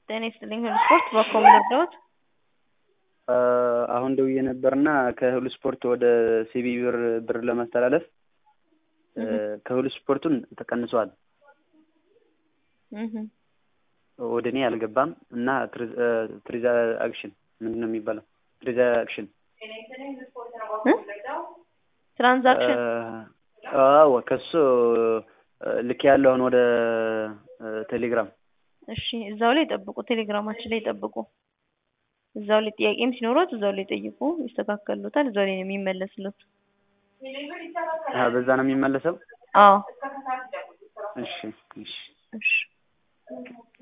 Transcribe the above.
ጤና ይስጥልኝ ሁሉ ስፖርት በኮም ልርዳዎት? አሁን ደውዬ ነበርና ከሁሉ ስፖርት ወደ ሲቢ ብር ብር ለማስተላለፍ ከሁሉ ስፖርቱን ተቀንሷል። ወደ እኔ አልገባም እና ትሪዛ አክሽን ምንድን ነው የሚባለው? ትሪዛ አክሽን ትራንዛክሽን አዎ ከሱ ልክ ያለውን ወደ ቴሌግራም እሺ እዛው ላይ ጠብቁ፣ ቴሌግራማችን ላይ ጠብቁ። እዛው ላይ ጥያቄም ሲኖሩት እዛው ላይ ጠይቁ፣ ይስተካከሉታል። እዛው ላይ ነው የሚመለስሉት። በዛ ነው የሚመለሰው? አዎ እሺ እሺ እሺ